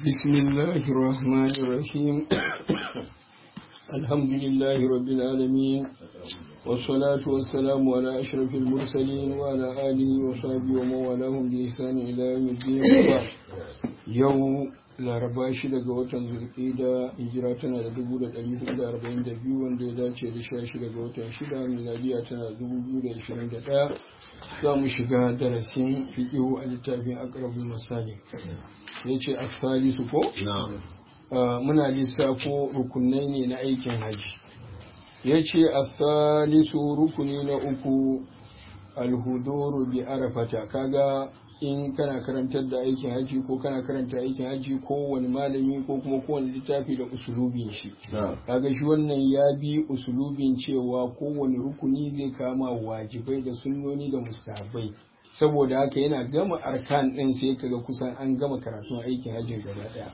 بسم الله الرحمن الرحيم الحمد لله رب العالمين والصلاة والسلام على أشرف المرسلين وعلى آله وصحبه ومن والاهم بإحسان إلى يوم الدين يوم laraba shi daga watan zulƙida hijira tana da dubu da ɗari hudu da arba'in da biyu wanda ya dace da sha shida ga watan shida miladiya tana da dubu biyu da ashirin da ɗaya za mu shiga darasin fiƙihu a littafin akrabul misali ya ce asali su ko muna lissafo rukunai ne na aikin haji ya ce asalisu rukuni na uku alhuduru bi arafata kaga in kana karantar da aikin haji ko kana karanta aikin haji ko wani malami ko kuma kowane littafi da usulubin shi kaga shi wannan ya bi usulubin cewa kowane rukuni zai kama wajibai da sunnoni da mustahabbai saboda haka yana gama arkan din sai kaga kusan an gama karatun aikin hajjin gaba daya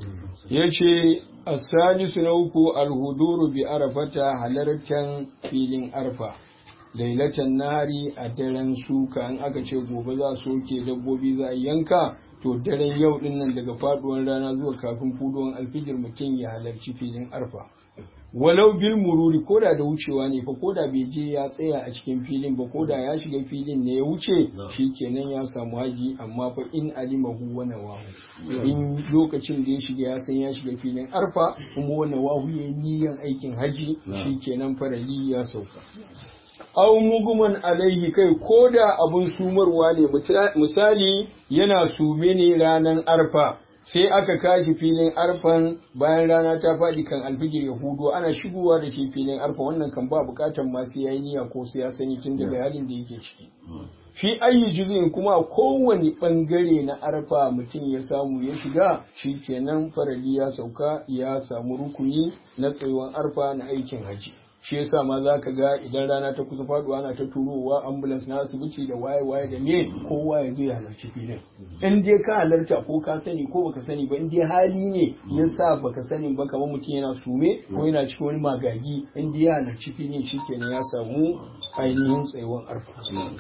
yace as-salisu na uku al-huduru bi arafata halartan filin arfa lailatan nari a daren suka in aka ce gobe za su soke dabbobi za a yanka to daren yau din nan daga faduwar rana zuwa kafin fuduwan alfijir mutum ya halarci filin arfa walau bil mururi koda da wucewa ne fa koda bai je ya tsaya a cikin filin ba koda ya shiga filin ne ya wuce shikenan ya samu haji amma fa in alimahu wa nawahu in lokacin da ya shiga ya san ya shiga filin arfa kuma wa nawahu ya niyan aikin haji shikenan farali ya sauka aw muguman alaihi kai ko da abun sumarwa ne misali yana sume ne ranar arfa sai aka kashi filin arfan bayan rana ta faɗi kan alfijir ya hudu ana shigowa da shi filin arfa wannan kan ba bukatan masu yayi niyya ko sai ya sani tun daga halin da yake ciki fi ayi juzin kuma kowane bangare na arfa mutum ya samu ya shiga shi kenan farali ya sauka ya samu rukuni na tsayuwan arfa na aikin haji shi yasa ma za ka ga idan rana ta kusa faduwa ana ta turowa ambulance na asibiti da waye waye da me kowa ya zo ya halarci filin in dai ka halarta ko ka sani ko baka sani ba in dai hali ne yasa baka sani ba kamar mutum yana sume ko yana cikin wani magagi in dai ya halarci filin shikenan ya samu ainihin tsayuwar arfa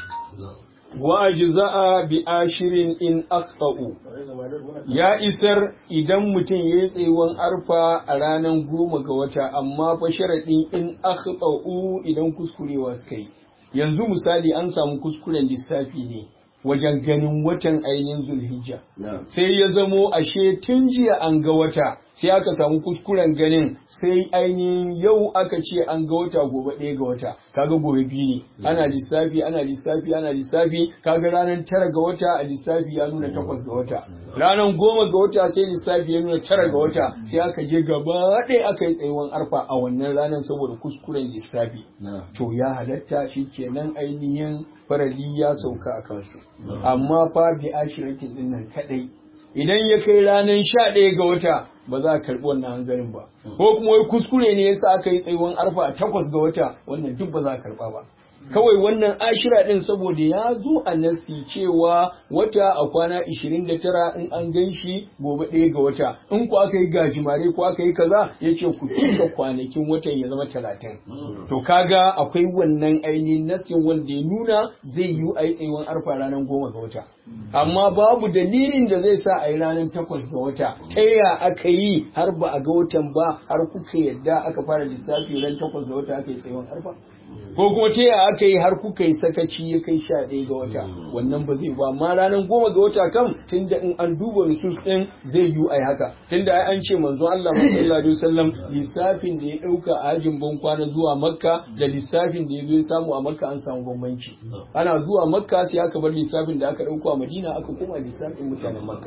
wa ajza'a bi ashirin in aqta'u ya isar idan mutum ya yi tsayuwan arfa a ranar goma ga wata amma fa sharaɗin in aqta'u idan kuskurewa suka yi yanzu misali an samu kuskuren lissafi ne wajen ganin watan ainihin zulhijja sai ya zamo ashe tun jiya an ga wata sai aka samu kuskuren ganin sai ainihin yau aka ce an ga wata gobe ɗaya ga wata kaga gobe biyu ne ana lissafi ana lissafi ana lissafi kaga ranar tara ga wata a lissafi ya nuna takwas ga wata ranar goma ga wata sai lissafi ya nuna tara ga wata sai aka je gaba ɗaya aka yi tsayuwan arfa a wannan ranar saboda kuskuren lissafi to ya halatta shi kenan ainihin farali ya sauka a kansu amma fa bi ashiratin din nan kadai idan ya kai ranar sha ɗaya ga wata ba za a karɓi wannan hanzarin ba ko kuma wai kuskure ne yasa aka yi tsayuwan arfa a takwas ga wata wannan duk ba za a karɓa ba kawai wannan ashira din saboda ya zo a nasi cewa wata a kwana 29 in an gan shi gobe ɗaya ga wata in ku aka yi gajimare ko aka yi kaza ya ce ku cika kwanakin watan ya zama talatin to kaga akwai wannan ainihin nasin wanda ya nuna zai yi a yi tsayuwan arfa ranar goma ga wata amma babu dalilin da zai sa a yi ranar takwas ga wata ta ya aka yi har ba a ga watan ba har kuka yadda aka fara lissafi ran takwas ga wata aka yi tsayuwan arfa ko kuma ta yaya aka yi har kuka yi sakaci ya kai sha ɗaya ga wata wannan ba zai ba amma ranar goma ga wata kam tunda in an duba nusus ɗin zai yi ai haka tunda ai an ce manzon Allah sallallahu alaihi wasallam lissafin da ya ɗauka a hajin ban kwana zuwa makka da lissafin da ya zo ya samu a makka an samu bambanci ana zuwa makka sai aka bar lissafin da aka ɗauko a madina aka koma lissafin mutanen makka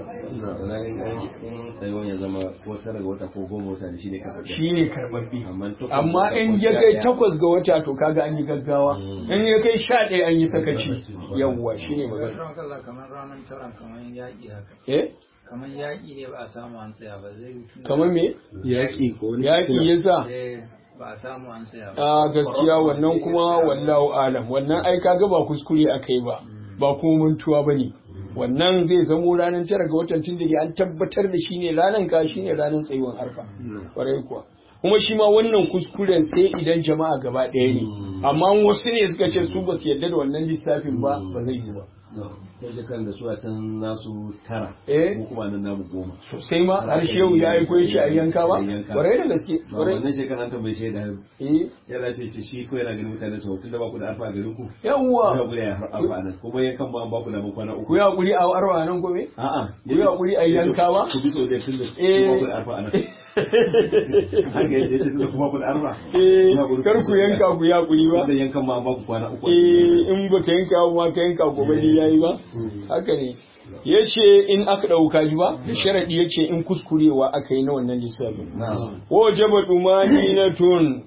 ya zama ko tara ga wata ko goma wata da shi ne karɓaɓɓe shi ne karɓaɓɓe amma in ya kai takwas ga wata to kaga an yi gaggawa in ya kai sha ɗaya an yi sakaci yawwa shi ne magana kamar ranar tara kamar yaƙi haka eh kamar yaƙi ne ba a samu an tsaya ba zai yi kamar me yaƙi ko yaƙi yasa Eh, ba a samu an tsaya ba a gaskiya wannan kuma wallahu alam wannan ai kaga ba kuskure aka yi ba ba kuma mantuwa bane wannan zai zamo ranar tara ga watan tun da an tabbatar da shi ne ranar ka shi ne ranar tsayuwar arfa kwarai kuwa kuma shi ma wannan kuskuren sai idan jama'a gaba ɗaya ne amma wasu ne suka ce su ba su yarda da wannan lissafin ba ba zai yi ba ta shekaran da su a can nasu tara Eh. ko kuma nan namu goma sosai ma har shehu ya aiko ya ce a yanka ba Yanka. kwarai da gaske ba kwarai wannan shekaran ta bai shaida eh yana ce shi shi ko yana ganin mutane su tun da ba ku da arfa a garin ku ku yawwa haƙuri a arfa nan kuma yankan ba an ba ku da kwana ku uku yi hakuri a arwa nan gobe a'a ku yi hakuri a yanka ba ku bi so da tun da Eh. ba ku da arfa a nan haka yace tun da kuma ku da arfa eh Ku haƙuri kar ku yanka ku yi hakuri ba da yankan ma an ba ku kwana uku eh in ba ka yanka ba ka yanka gobe ne yayi ba haka ne yace in aka dauka shi ba da sharadi yace in kuskurewa aka yi na wannan lissafin wajaba dumaninatun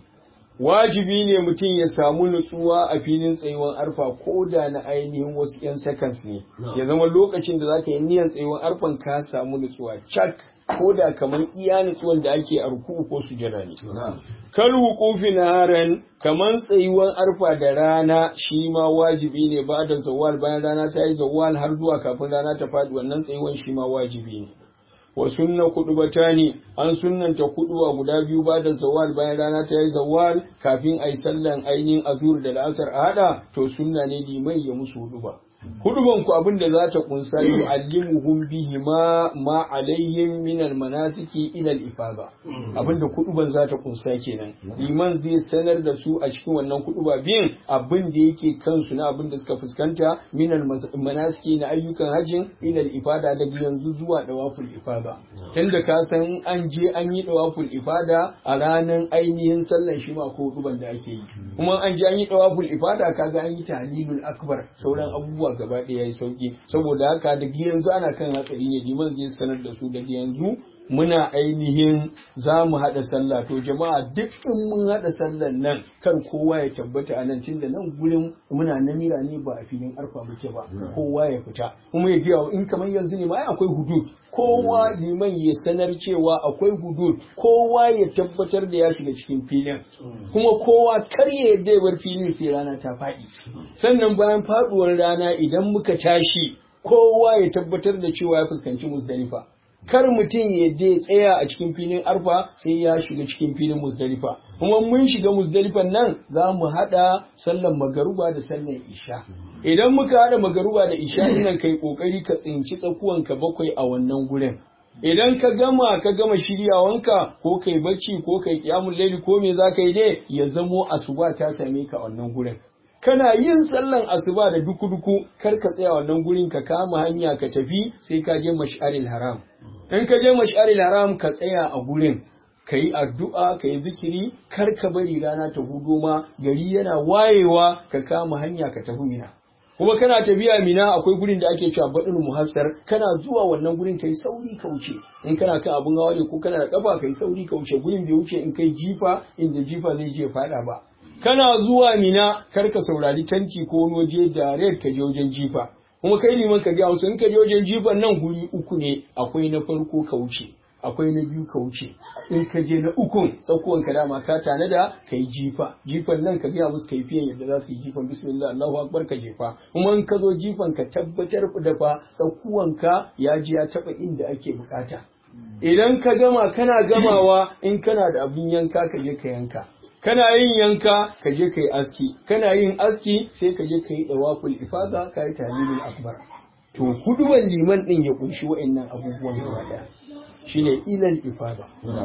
wajibi ne mutum ya samu nutsuwa a filin tsayuwar arfa ko da na ainihin wasu 'yan seconds ne ya zama lokacin da zaka yi niyan tsayuwar arfan ka samu nutsuwa cak ko da kamar iya nutsuwan da ake a ruku'u ko sujada ne kal wuqufi naharan kaman tsayuwar arfa da rana shi ma wajibi ne ba da zawal bayan rana ta yi zawal har zuwa kafin rana ta faɗi wannan tsayuwan shi ma wajibi ne wa sunna kudubatani an sunnanta kuduwa guda biyu ba da zawal bayan rana ta yi zawal kafin a yi sallan ainihin azur da la'asar a hada to sunna ne limai ya musu huduba huduban ku abin da za ta kunsa yu'allimuhum bihi ma ma alaihim min almanasiki ila al-ifada abin da kuduban za ta kunsa kenan liman zai sanar da su a cikin wannan kuduba biyun abin da yake kansu na abin da suka fuskanta min almanasiki na ayyukan hajjin ila al-ifada daga yanzu zuwa dawaful ifada tunda ka san an je an yi dawaful ifada a ranar ainihin sallan shi ma ko huduban da ake yi kuma an je an yi dawaful ifada kaga an yi tahlilul akbar sauran abubuwa gaba ɗaya yayi sauki saboda haka daga yanzu ana kan hatsari ne liman zai sanar da su daga yanzu muna ainihin za mu haɗa sallah to jama'a duk in mun haɗa sallan nan kar kowa ya tabbata a nan tunda nan gurin muna namira ne ba a filin arfa muke ba kowa ya fita kuma ya biya in kamar yanzu ne ma ai akwai hudud kowa liman ya sanar cewa akwai hudud kowa ya tabbatar da ya shiga cikin filin kuma kowa kar ya yarda ya bar filin sai rana ta faɗi sannan bayan faɗuwar rana idan muka tashi kowa ya tabbatar da cewa ya fuskanci musdalifa kar mutum ya je tsaya a cikin filin arfa sai ya shiga cikin filin musdalifa kuma mun shiga musdalifan nan za mu haɗa sallan magaruba da sallan isha idan muka haɗa magaruba da isha nan kai kokari ka tsinci tsakuwanka bakwai a wannan gurin idan ka gama ka gama shiryawanka ko kai bacci ko kai kiyamul laili ko me za ka yi dai ya zamo asuba ta same ka a wannan gurin kana yin sallan asuba da duku-duku kar ka tsaya wannan gurin ka kama hanya ka tafi sai ka je mash'aril haram in ka je mash'aril haram ka tsaya a gurin ka yi addu'a ka yi zikiri kar ka bari rana ta hudo ma gari yana wayewa ka kama hanya ka tafi mina kuma kana tafiya mina akwai gurin da ake cewa baɗin muhassar kana zuwa wannan gurin kai sauri ka wuce in kana kan abun hawa ne ko kana da kafa kai sauri ka wuce gurin bai wuce in kai jifa inda jifa zai je faɗa ba kana zuwa mina kar ka saurari tanti ko wani waje da red ka je wajen jifa kuma kai liman ka ga wasu in ka je wajen jifan nan guri uku ne akwai na farko ka wuce akwai na biyu ka wuce in ka je na ukun tsakuwan ka dama ka tanada ka yi jifa jifan nan ka gaya musu kaifiyan yadda za su yi jifan bismillah Allahu akbar ka jefa kuma in ka zo jifan ka tabbatar da fa tsakuwan ka ya ji ya taba inda ake bukata idan ka gama kana gamawa in kana da abin yanka ka je ka yanka kana yin yanka ka je ka yi aski kana yin aski sai ka je ka yi dawaful ifada ka yi talilul akbar to huduban liman din ya kunshi wa'annan abubuwan gaba daya shine ilal ifada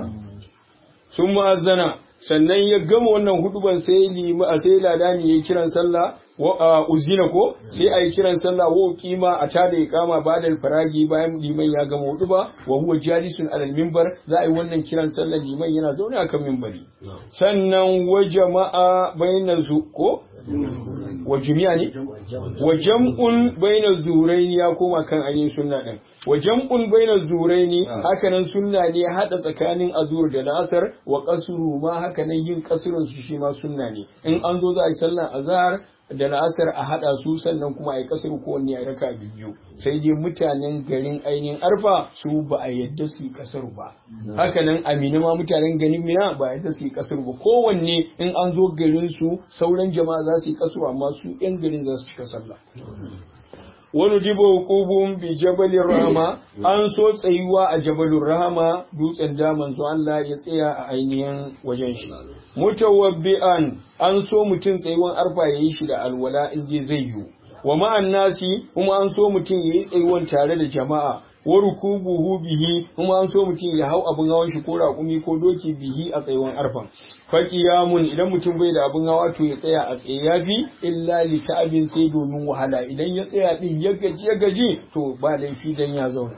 sun ma'azana sannan ya gama wannan huduban sai lima a sai ladani yayi kiran sallah wa uzina ko sai ayi kiran sallah wa kima a tada iqama bada faragi bayan liman ya gama huduba wa huwa jalisun alal minbar za a yi wannan kiran sallah liman yana zaune akan minbari sannan wa jama'a bainan zu ko wa jami'a ne wa jam'un bainal zuraini ya koma kan ainihin sunna din wa jam'un bainal zuraini hakanan sunna ne hada tsakanin azur da lasar wa qasru ma hakanan yin qasrun su shi ma sunna ne in an zo za a yi sallar azhar da la'asar a haɗa su sannan kuma a yi ƙasar kowanne a raka biyu sai dai mutanen garin ainihin arfa su ba a yadda su yi ƙasar ba hakanan amina ma mutanen garin mina ba a yadda su yi ƙasar ba kowanne in an zo garin su sauran jama'a za su yi ƙasar amma su yan garin za su cika sallah wani jibo hukubun bi jabalin rahama an so tsayuwa a jabalin rahama dutsen da manzo Allah ya tsaya a ainihin wajen shi mutawabbi'an an so mutum tsayuwan arfa yayi shi da alwala in dai zai yiwu wa ma'an nasi kuma an so mutum yayi tsayuwan tare da jama'a wa rukubuhu bihi kuma an so mutum ya hau abin hawan shi ko raƙumi ko doki bihi a tsayuwan arfan faqiyamun idan mutum bai da abin hawa to ya tsaya a tsaye yafi illa li ta'abin sai domin wahala idan ya tsaya din ya gaji ya gaji to ba laifi dan ya zauna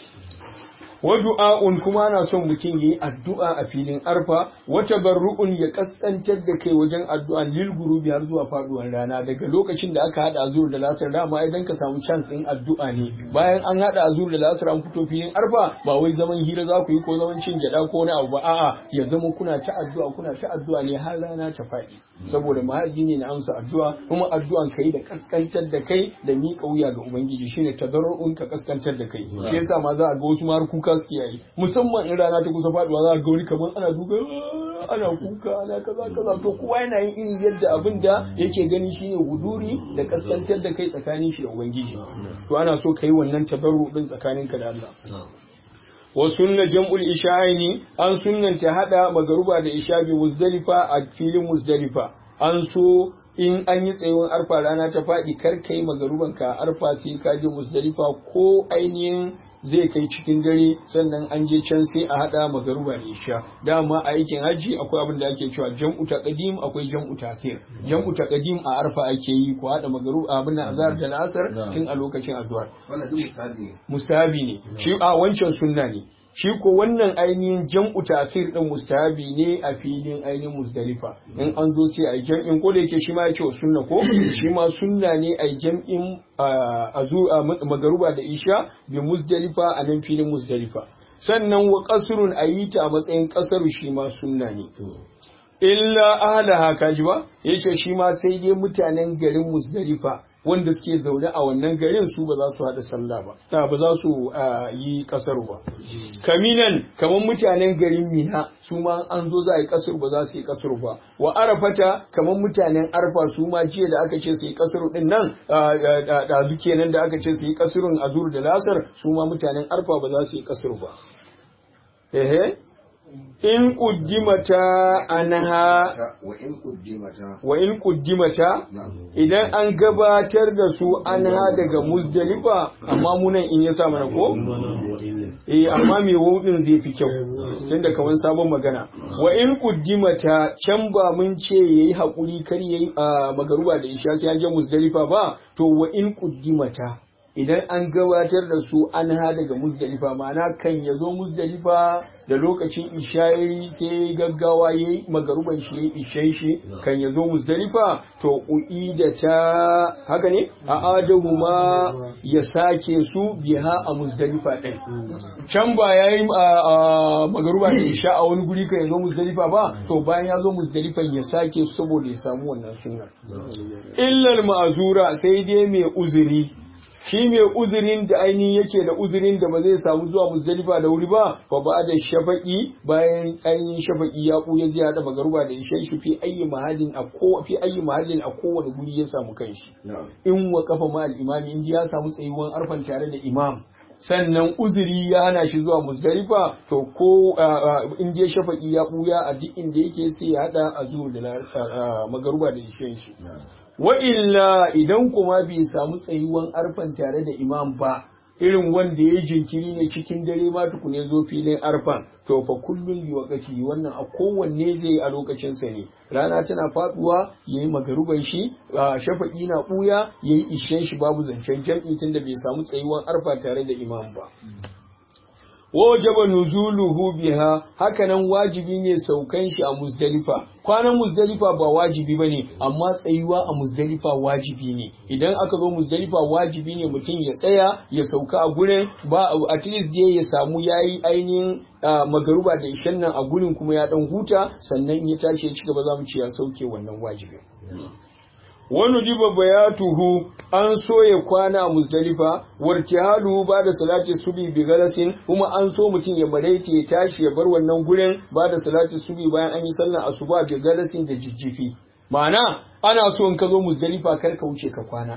wa du'a'un kuma ana son mutum yayi addu'a a filin arfa wa tabarru'un ya kaskantar da kai wajen addu'a lil gurubi har zuwa faduwar rana daga lokacin da aka hada azur da lasar dama idan ka samu chance din addu'a ne bayan an hada azur da lasar an fito filin arfa ba wai zaman hira za ku yi ko zaman cin gyada ko wani abu ba a'a ya zama kuna ta addu'a kuna ta addu'a ne har rana ta faɗi saboda mahaji ne na amsa addu'a kuma addu'an kai da kaskantar da kai da miƙa wuya ga ubangiji shine tadarru'un ka kaskantar da kai shi yasa ma za a ga wasu ma kuka suke yi musamman in rana ta kusa faduwa za a ga wani kamar ana duka ana kuka ana kaza kaza to kowa yana yin irin yadda abin da yake gani shine huduri da kaskantar da kai tsakanin shi da ubangiji to ana so kai wannan tabarru din tsakaninka da Allah wa sunna jam'ul isha'ini an sunnanta hada magaruba da isha bi muzdalifa a filin muzdalifa an so in an yi tsayuwar arfa rana ta faɗi kar kai magaruban ka arfa sai ka je muzdalifa ko ainihin zai kai cikin dare sannan an je can sai a hada magaruba da isha dama a aikin hajji akwai abin da ake cewa jam'u taqdim akwai jam'u ta'khir jam'u taqdim a arfa ake yi ko hada magaruba abin azhar da asar tun a lokacin azhar wannan duk mustahabi ne mustahabi ne shi a wancan sunna ne shi ko wannan ainihin jam'u ta'khir din mustahabi ne a filin ainihin muzdalifa in an zo sai a jam'in ko da yake shi ma ya ce sunna ko shi ma sunna ne a jam'in azu magaruba da isha bi muzdalifa a nan filin muzdalifa sannan wa qasrun ayita a matsayin qasaru shi ma sunna ne illa ahalaha kaji ba yace shi ma sai dai mutanen garin muzdalifa wanda suke zaune a wannan garin su ba za su haɗa sallah ba ta ba za su yi kasar ba kaminan kamar mutanen garin mina su ma an zo za a yi kasar ba za su yi kasar ba wa arafata kamar mutanen arfa su ma jiya da aka ce su yi kasar din nan da duke nan da aka ce su yi kasarun azur da lasar su ma mutanen arfa ba za su yi kasar ba ehe in kuddimata anha wa in kuddimata wa in kuddimata idan an gabatar da su anha daga muzdalifa amma munan in ya sa mana ko eh amma me wudin zai fi kyau tunda kaman sabon magana wa in kuddimata can ba mun ce yayi hakuri kar yayi magaruba da isha sai an je muzdalifa ba to wa in kuddimata idan an gabatar da su an ha daga muzdalifa ma'ana kan ya zo muzdalifa da lokacin ishayi sai gaggawa ya yi magaruban shi ya yi ishen shi kan ya zo muzdalifa to u'i da ta haka ne a adahu ma ya sake su biha a muzdalifa ɗin can ba ya yi magaruba da isha a wani guri kan ya zo muzdalifa ba to bayan ya zo muzdalifan ya sake su saboda ya samu wannan sunan illal ma'azura sai dai mai uzuri shi mai uzurin da ainihin yake da uzurin da ba zai samu zuwa muzdalifa da wuri ba fa ba da shafaki bayan ainihin shafaki ya buya zai hada magaruba da ishe shi fi ayi mahallin a ko fi ayi mahallin a kowane guri ya samu kanshi in wa kafa ma al-imami in ya samu tsayuwan arfan tare da imam sannan uzuri ya hana shi zuwa muzdalifa to ko in je shafaki ya buya a duk inda yake sai ya hada a zuwa da magaruba da ishe shi wa illa idan kuma bai samu tsayuwan arfan tare da imam ba irin wanda ya jinkiri ne cikin dare ma tukune zo filin arfan to fa kullun bi wakati wannan a kowanne zai yi a lokacin sa ne rana tana faduwa yayi magaruban shi shafaki na buya yayi ishen shi babu zancen jam'i tunda bai samu tsayuwan arfa tare da imam ba wajaba nuzuluhu biha hakanan wajibi ne saukan shi a muzdalifa kwanan muzdalifa ba wajibi bane amma tsayuwa a muzdalifa wajibi ne idan aka zo muzdalifa wajibi ne mutum ya tsaya ya sauka a gurin ba at least dai ya samu yayi ainihin magaruba da ishan nan a gurin kuma ya dan huta sannan ya tashi ya ci gaba zamu ce ya sauke wannan wajibi wani diba bayatuhu an so ya kwana a muzdalifa wartihalu ba da salati subi bi galasin kuma an so mutum ya maraita ya tashi ya bar wannan gurin ba da salati subi bayan an yi sallar asuba bi galasin da jijjifi ma'ana ana so in ka zo muzdalifa kar ka wuce ka kwana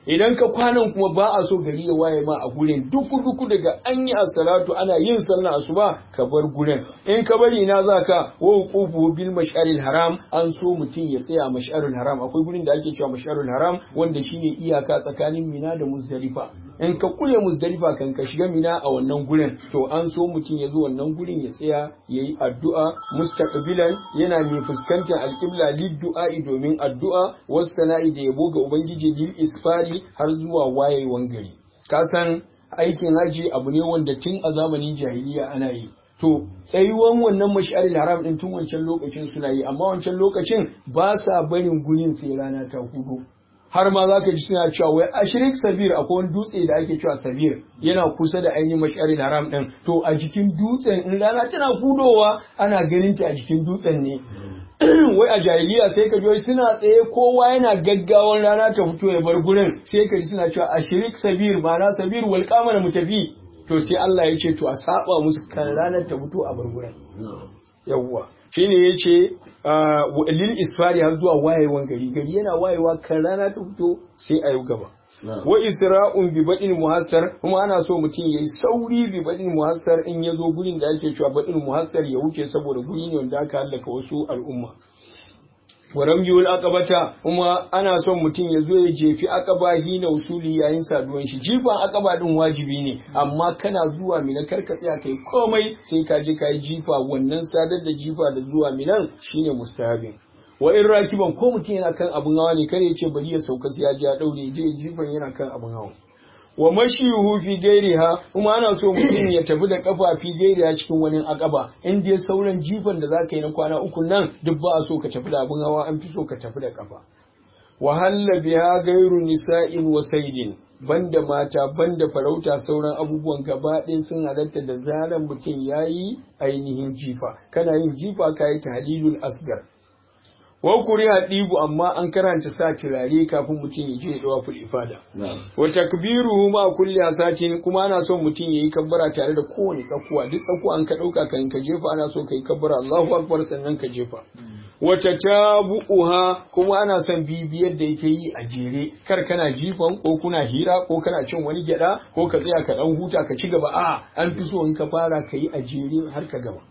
idan ka kwanan kuma ba a so gari ya waye ma a gurin duku duku daga an yi salatu ana yin sallah asuba ka bar gurin in ka bari na za ka wa wuqufu bil mash'aril haram an so mutum ya tsaya mash'arul haram akwai gurin da ake cewa mash'arul haram wanda shine iyaka tsakanin mina da muzdalifa in ka kule muzdalifa kan ka shiga mina a wannan gurin to an so mutum ya zo wannan gurin ya tsaya yayi addu'a mustaqbilan yana mai fuskantar alqibla lid du'a'i domin addu'a wasu sana'i da yabo ga ubangiji lil isfari har zuwa wayewan gari ka san aikin haji abu ne wanda tun a zamanin jahiliya ana yi to tsayuwan wannan mash'aril haram din tun wancan lokacin suna yi amma wancan lokacin ba sa barin gurin sai rana ta hudu har ma za ka ji suna cewa wai ashirik sabir akwai wani dutse da ake cewa sabir yana kusa da ainihin mash'aril haram din to a jikin dutsen in rana tana hudowa ana ganin ta a jikin dutsen ne wai a jahiliya sai ka ji suna tsaye kowa yana gaggawan rana ta fito ya bar gurin sai ka ji suna cewa ashirik sabir ma'ana sabir wal qamar mutafi to sai Allah ya ce to a saba musu kan ranar ta fito a bar gurin yawwa shine yace lil isfari har zuwa wayewan gari gari yana wayewa kan rana ta fito sai a yi gaba wa isra'un bi badin muhassar kuma ana so mutum yayi sauri bi badin muhassar in ya zo gurin da ake cewa badin muhassar ya wuce saboda guri ne wanda aka hallaka wasu al'umma wa ramyul aqabata kuma ana son mutum ya zo ya jefi aqaba hina usuli yayin saduwan shi jifan aqaba din wajibi ne amma kana zuwa mina karka tsaya kai komai sai ka je kai jifa wannan sadar da jifa da zuwa minan shine mustahabin wa in rakiban ko mutum yana kan abun hawa ne kare ya ce bari ya sauka sai ya ji ya daure je jifan yana kan abun hawa wa mashiyuhu fi gairiha kuma ana so mutum ya tafi da kafa fi gairiha cikin wani akaba in dai sauran jifan da zaka yi na kwana uku nan duk ba a so ka tafi da abun hawa an fi so ka tafi da kafa wa halla biha gairu nisa'in wa saidin banda mata banda farauta sauran abubuwan gaba ɗaya sun halatta da zaran mutum yayi ainihin jifa kana yin jifa kayi tahlilul asgar wa kuriha ɗibu amma an karanta sa turare kafin mutum ya je dawa ful ifada wa takbiruhu ma kulli asatin kuma ana son mutum yayi kabbara tare da kowane tsakuwa duk tsakuwa an ka dauka kan ka jefa ana so kai kabbara Allahu akbar sannan ka jefa wa tatabuha kuma ana son bibiyar da yake yi a jere kar kana jifan ko kuna hira ko kana cin wani gyada ko ka tsaya ka dan huta ka ci gaba a an fi so in ka fara ka yi a jere har ka gama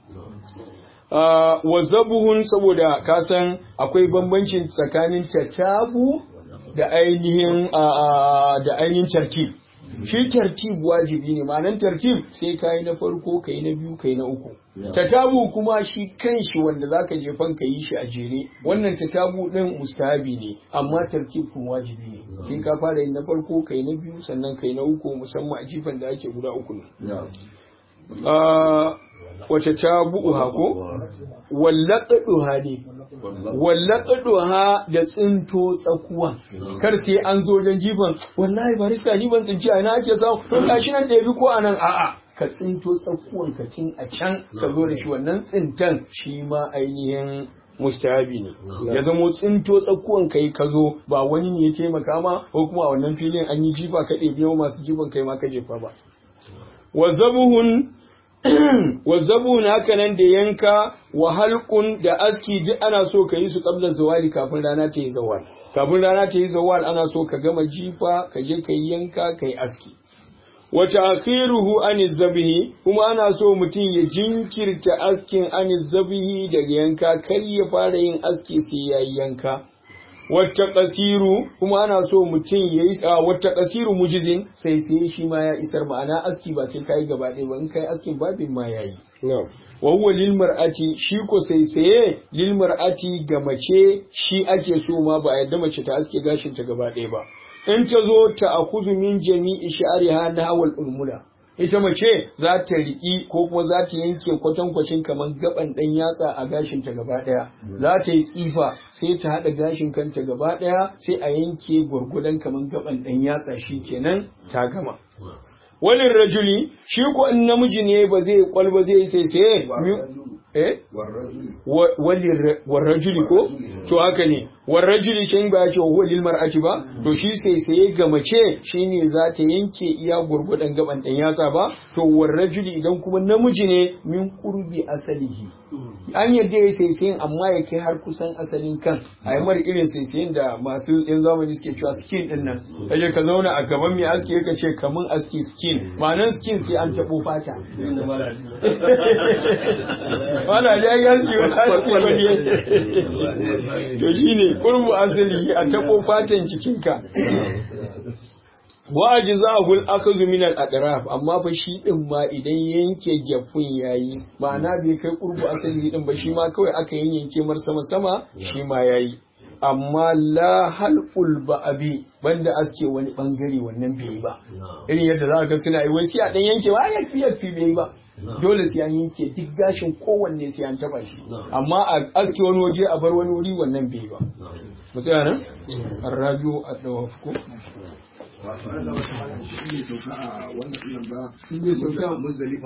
Uh, wa zabuhun saboda kasan akwai bambancin tsakanin tatabu da ainihin uh, da ainihin tartib shi tartib wajibi ne ma'anan tartib sai kai na farko kai na biyu kai na uku tatabu kuma shi kanshi wanda zaka jefan ka yi shi a jere wannan tatabu din mustahabi ne amma tartib kuma wajibi ne sai ka fara yin na farko kai na biyu sannan kai na uku musamman a jifan da ake guda uku ne uh, wace ta bu'uha ko wallaƙaɗuha ne wallaƙaɗuha da tsinto tsakuwa kar sai an zo wajen jifan wallahi barista ni ban tsinci a ina ake samu to gashi nan ɗebi ko anan a'a ka tsinto tsakuwan ka tun a can ka zo da shi wannan tsintan shi ma ainihin mustahabi ne ya zamo tsinto tsakuwan kai ka zo ba wani ne ya taimaka ma ko kuma a wannan filin an yi jifa ka ɗebi masu jifan kai ma ka jefa ba wa zabuhun wazzabun haka nan da yanka wa halqun da aski duk ana so ka yi su qabla zawali kafin rana ta yi zawal kafin rana ta yi zawal ana so ka gama jifa ka je ka yi yanka ka yi aski wa ta'khiruhu an zabhi kuma ana so mutum ya jinkirta askin an zabhi daga yanka kar ya fara yin aski sai ya yi yanka wata ƙasiru kuma ana so mutum ya yi a wata ƙasiru mujizin sai sai shi ma ya isar ma'ana aski ba sai kai gaba ɗaya ba in kai askin babin ma ya yi wa huwa lil mar'ati shi ko sai saye lil mar'ati ga mace shi ake so ma ba a yadda mace ta aske gashin ta gaba ɗaya ba in ta zo ta akuzu min jami'i sha'riha na hawal ulmula ita mace za ta riƙi ko kuma za ta yanke kwatankwacin kamar gaban ɗan yatsa a gashin ta gaba ɗaya za ta yi tsifa sai ta haɗa gashin kanta gaba ɗaya sai a yanke gwargwadon kamar gaban ɗan yatsa shi kenan ta gama walin rajuli shi ko in namiji ne ba zai kwalba zai sai sai eh warrajuli ko to haka ne warrajuli can ba ya ce wa lil mar'ati ba to shi sai sai ga mace shine za ta yanke iya gurgudan gaban dan yatsa ba to warrajuli idan kuma namiji ne min qurbi asalihi an yadda ya sai sai amma ya kai har kusan asalin kan a yi mara irin sai sai da masu yan zamani suke cewa skin din nan kaje ka zauna a gaban mai aski ka ce kamun aski skin ma'anar skin sai an tabo fata wala ya gaski wa aski wani to shine qurbu asali a tabo fatan jikinka wa ajza'ul akhadhu min al-adraf amma fa shi din ma idan yanke gefun yayi ma'ana bai kai qurbu asali din ba shi ma kawai aka yanke mar sama sama shi ma yayi amma la halqul ba'abi banda aske wani bangare wannan bai ba irin yadda za ka suna yi wai sai a dan yanke ba ya fi yafi bai ba dole sai an yanke duk gashin kowanne sai an taba shi amma a aske wani waje a bar wani wuri wannan bai ba mu tsaya nan arrajo a dawafku wato an gaba ta shi ne sauka a wannan ɗin ba shi ne sauka muzdalifa